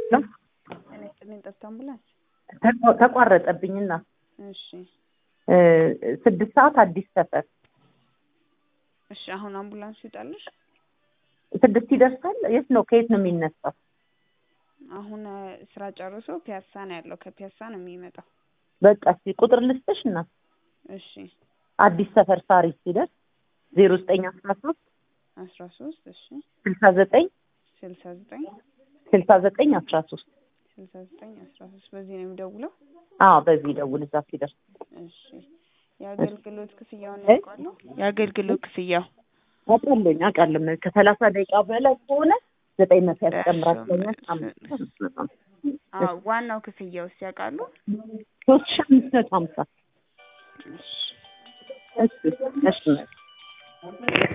ነው እኔ ስጥልኝ ጠፍታ አምቡላንስ። ተቋ- ተቋረጠብኝና እሺ እ፣ ስድስት ሰዓት አዲስ ሰፈር እሺ፣ አሁን አምቡላንሱ ይውጣልሽ። ስድስት ይደርሳል። የት ነው ከየት ነው የሚነሳው? አሁን እ፣ ስራ ጨርሶ ፒያሳ ነው ያለው። ከፒያሳ ነው የሚመጣው። በቃ እስኪ ቁጥር ልስጥሽ እና እሺ አዲስ ሰፈር ሳሪስ ሲደርስ ዜሮ ዘጠኝ አስራ ሶስት አስራ ሶስት እሺ ስልሳ ዘጠኝ ስልሳ ዘጠኝ ስልሳ ዘጠኝ አስራ ሶስት ስልሳ ዘጠኝ አስራ ሶስት በዚህ ነው የሚደውለው። አዎ በዚህ ደውል እዛ ሲደርስ እሺ የአገልግሎት ክፍያውን እ? ያውቃሉ? የአገልግሎት ክፍያው አውቃለሁኝ አውቃለሁ ከሰላሳ ደቂቃ በላይ ከሆነ ዘጠኝ መቶ ያስጨምራል ብለኛል። እሺ። አምስት መቶ አዎ ዋናው ክፍያውስ ያውቃሉ? ሶስት ሺህ አምስት መቶ ሀምሳ እሺ እሺ እሺ